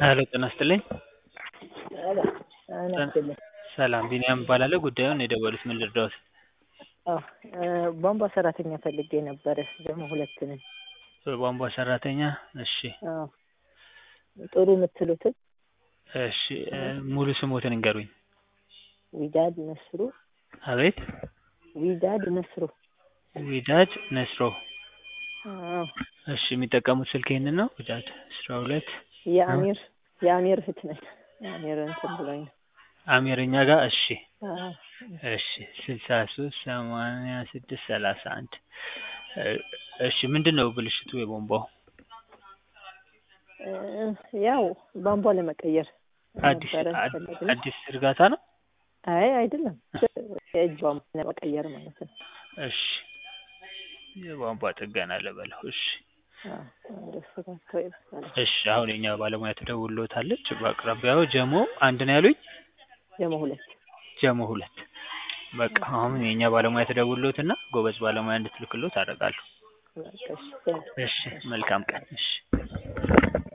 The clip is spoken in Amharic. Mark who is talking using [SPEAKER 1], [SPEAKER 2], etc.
[SPEAKER 1] ሄሎ ጤና ይስጥልኝ።
[SPEAKER 2] ናስልኝ
[SPEAKER 1] ሰላም ቢኒያም እባላለሁ። ጉዳዩን የደወሉት ምን ልርዳዎት?
[SPEAKER 2] ቧንቧ ሰራተኛ ፈልጌ ነበረ ደግሞ ሁለት ነን።
[SPEAKER 1] በቧንቧ ሰራተኛ እሺ
[SPEAKER 2] አዎ። ጥሩ የምትሉትን
[SPEAKER 1] እሺ እ ሙሉ ስሞትን እንገሩኝ።
[SPEAKER 2] ዊዳድ ነስሩ
[SPEAKER 1] አቤት
[SPEAKER 2] ዊዳድ ነስሩ
[SPEAKER 1] ዊዳድ ነስሮ
[SPEAKER 2] አዎ።
[SPEAKER 1] እሺ የሚጠቀሙት ስልክ ይህንን ነው? ዊዳድ አስራ ሁለት
[SPEAKER 2] የአሚር የአሚር እህት ነኝ። የአሚር እንትን ብሎኝ ነው።
[SPEAKER 1] አሚር እኛ ጋር እሺ
[SPEAKER 2] አዎ።
[SPEAKER 1] እሺ ስልሳ ሶስት ሰማንያ ስድስት ሰላሳ አንድ እሺ ምንድን ነው ብልሽቱ የቧንቧው?
[SPEAKER 2] እ ያው ቧንቧ ለመቀየር
[SPEAKER 1] አዲስ
[SPEAKER 2] ነበረ
[SPEAKER 1] አድ-
[SPEAKER 2] ፈለግን።
[SPEAKER 1] አዲስ ዝርጋታ ነው?
[SPEAKER 2] አይ አይደለም፣ የእጅ ቧንቧ ለመቀየር ማለት ነው።
[SPEAKER 1] እሺ የቧንቧ ጥገና ልበለው። እሺ
[SPEAKER 2] አዎ፣ እንደሱ ጋር ይባላል።
[SPEAKER 1] እሺ አሁን የኛ ባለሙያ ትደውልዎታለች። በአቅራቢያው ጀሞ አንድ ነው ያሉኝ?
[SPEAKER 2] ደግሞ ሁለት
[SPEAKER 1] ጀሞ ሁለት በቃ አሁን የኛ ባለሙያ ትደውልዎትና ጎበዝ ባለሙያ እንድትልክልዎት አደርጋለሁ።
[SPEAKER 2] በቃ እሺ፣ ቴንክ
[SPEAKER 1] እሺ መልካም ቀን። እሺ